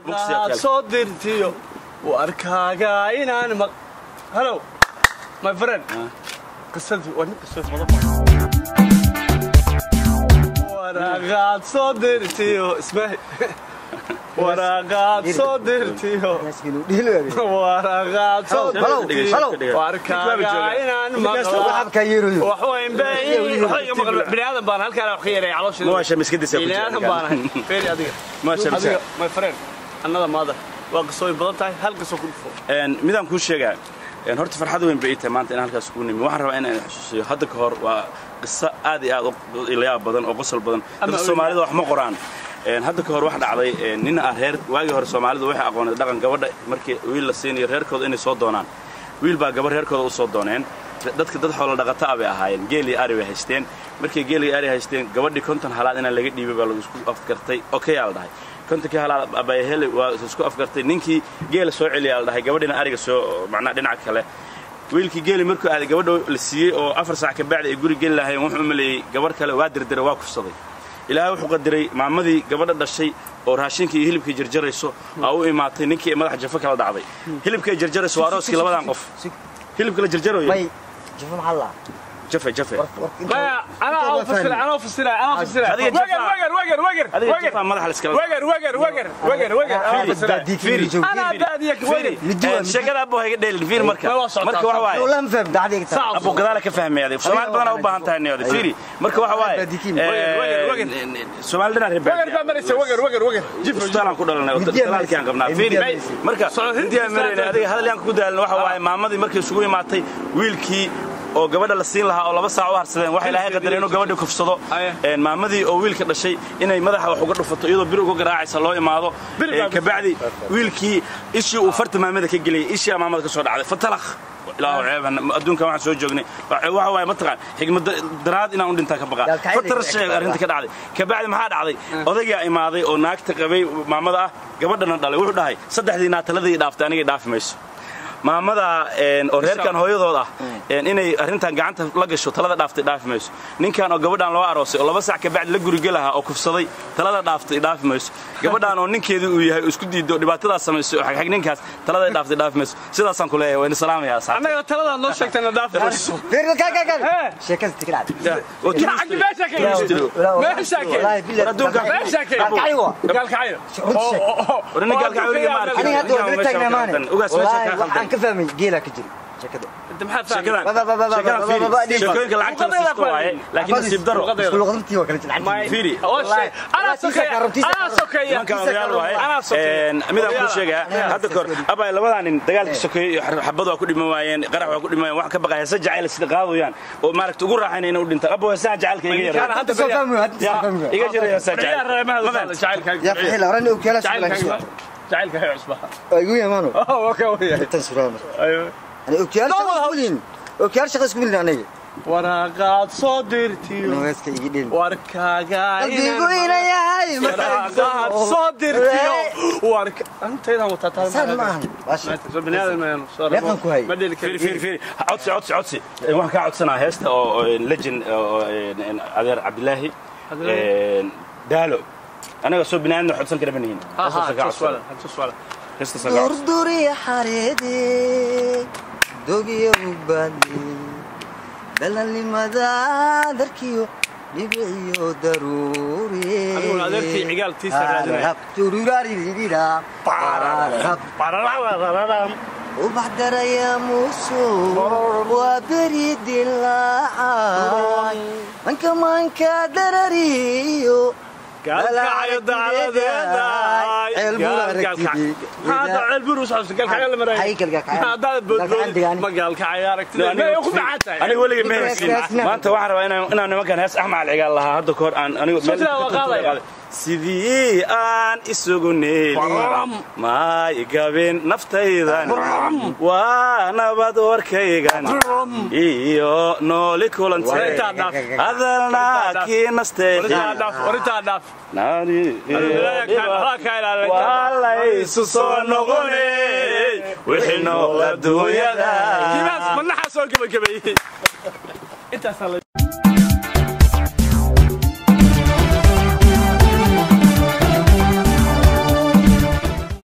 waraaqaad soo dirtiyo warkaaga inaan maq hello my friend qisadii waa nin qisad badan waraaqaad soo dirtiyo ismaahi waraaqaad soo dirtiyo waraaqaad soo dirtiyo warkaaga inaan maqla waxweyn biniaadan baan halkaan wax ka yaray Maasha miskadiisa ku jira. biniaadan baan ahay feeri adiga Maasha miska. adiga my friend annada maada waa qisooyin badan tahay hal qiso ku dhufo Een, midaan kuu sheegaa een, horta farxad weyn bay ii tahay maanta in halkaas kugu nimi waxaan rabaa inaan xusuusiyo hadda ka hor waa qiso aad iyo aad u ilayaab badan oo qosol badan dadka soomaalida wax ma qoraan Een, hadda ka hor wax dhacday een, nin ah reer waagii hore soomaalidu waxay aqoonay dhaqan gabadha markii wiil la siinayo reerkooda inay soo doonaan wiil baa gabar reerkooda u soo dooneen dadka dad xoolo dhaqata ah bay ahaayeen geel iyo ari bay haysteen markay geel iyo ari haysteen gabadhii konton halaad inaan laga dhiibay baa lagu isku afgartay okayaa la dhahay kontonkii halaad abayahele waa isku afgartay ninkii geela soo celiyaa la dhahay gabadhiina ariga soo macnaa dhinaca kale wiilkii geeli markuu aaday gabadha la siiyey oo afar saac ka bacdi ay guri geli lahaayeen wuxuu u maleeyey gabarh kale waa dirdiray waa kufsaday ilaahay wuxuu qadiray maamadii gabadha dhashay oo raashinkii iyo hilibkii jarjarayso aa u imaatay ninkii madaxa jafo kala dhacday hilibkii ay jarjarayso waa arooskii labadan qof hilibka la jarjarayo may jifo maxaa la jafe jafe maya anaa au fasira anaa fasira anaa fasira Adiga wagar jafaa. wagar wagar wagar adiga wagar jafaa madaxa la iskala wagar wagar wagar wagar wagar anaa fasira anaa baadiya wagar sheekada abbo hayga dheelin fiir marka Ma waa socotaa, marka waxa waaye والله ما فهم دعدي Sac. abbo gadaala ka fahmayaaday soomaali badanaa u baahan tahay niyada fiiri marka waxa waaye Baadikiin. Wagar, wagar. soomaali dhinaa reer wagar baa maraysa wagar wagar wagar jifo isbitaalaan ku dhalanay oo Hindiya talaalkii aan qabnaa fiiri Hindiya marka Socod intii aan Hindiya marayna adiga hadal yaan ku daalin waxa waaye maamadii markay isugu imaatay wiilkii oo gabadha la siin lahaa oo laba saac u harsadeen waxa ilaahay qadaray inuu gabadhii kufsado Aye. een maamadii oo wiilka dhashay inay madaxa wax uga dhufato iyadoo bir uga garaacaysa loo imaado Bir baa een kabacdi wiilkii ishii uu farta maamada ka geliyay ishii aa maamada ka soo dhacday fatalakh ilaahu ceeban adduunkan waxaan soo joognay waxa waaye mataqaan xigmad daraad inaan u dhintaa ka baqaa Daalkacayda fatar ka sheeg arrinta ka dhacday kabacdi maxaa dhacday odaygaa imaaday oo naagta qabay maamada ah gabadhana dhalay wuxuu dhahay saddexdii naataladii dhaaftay anigay dhaafi mayso maamada een, oo reerkan hooyadood ah een, inay arrintan gacanta la gasho talada dhaaftay dhaafi mayso ninkan oo gabadhan loo aroosay oo laba sac kabacdi la gurigelahaa oo kufsaday talada dhaaftay dhaafi mayso gabadhan oo ninkeedii uu yahay oo isku diido oo dhibaatadaas samaysay oo xagxag ninkaas taladay dhaaftay dhaafi mayso sidaasaan ku leeyahay wayna salaamaya asxaabta annaga taladaad noo sheegtayna dhaafayso فير كا كا كا Hey. شيكاز تكرع oo yaa xaggi meesha ka yimid meesha ka والله بالله Adduunka- meesha ka Gaalkacyo. gaalkacyo runta sheeg. Warna gaalkacyo weliga ma arkin. انا هذا ودرت تاغنا ماني Ugaas meesha والله ka waxaan khaldan. ka fahmay geela ka jiri sheekada انت maxaad sheekadan Ba- ba- ba- ba- ba- sheekadan ba- ba- ba- fiiri sheekooyinka lacagta la siisto waaye laakiin nasiib daro Luqadeeda. luqadtii waa kala jilcad fiiri anaa sokeeya anaa sokeeya nimankan odayaal waaye anaa sokeeya Een, midaan kuu sheegaa hadda kahor abay labadaa nin dagaalkii sokeeyey iyo xabad waa ku dhiman waayeen qarax waa ku dhiman waayeen wax ka baqaya heesa jacayl sida qaadayaan oo maaragta ugu raaxaynaya inay u dhintaan abo heesaha jacaylka iga Ninkaan yara hadda soo beriya- fahmay hadda soo fahmay iga jira heesaha beriyaa jacayl reemaha Ma hadda fahamtay? jacaylkaaga يا فحيل راني وكاله jacaylkaaga jacaylkaaga cusba ايوه يا مانو oo ka waya تنسران ayo انا وكاله لا والله. شغل وكاله شغل اسكو انا waraaqaad soo dirtiyo انا اسكي يدين warkaaga قلبي وين يا هاي waraaqaad soo dirtiyo warka antaydan wataa taa سان معن ماشي soo biniaadan maynu soo Meeqan ku hay? ma dheli fiiri kari fiiri fiiri codsi codsi codsi Een, waxaan kaa codsanaa heesta oo oo, legend oo een, een, adeer cabdilaahi een, daalo anaga soo binaadna codsan kara banihin heestaas kaa codsan دور يا حريدي دوغي وبادي دلالي مدى دركيو لبعيو ضروري Adiguna adeerkii cigaalkiisa raadinaya. توروراري ليدا وبحضر يا موسو وبريد اللاعاي من كمان كادرريو gaalkacyo dacadeeda hada ceelbur usocodsa gaalkacyo la maraya Hay gaalkacyo. hadaad Gaalkacyo degaan. boodbood ma gaalkacyo aragtida may ku dhacan tahay aniga weligay ma Ninka haysin heesna. maanta waxaan rabaa inaan inaan nimankan hees axmed alcigaal lahaa hadda kahor aan anigu Soo tiraa waa qaadaya. sidii aan isugu neeli Baram. maay gabin naftaydan waa nabad warkaygan iyo nooli Warintaa kulantay dhaaf. hadalna kii nasteexi Warintaa dhaaf warintaa dhaaf Naari- waa laysu soo noqone wixii nool adduunyada kiimaas manaxaa soo gebagabeeyey intaasaa la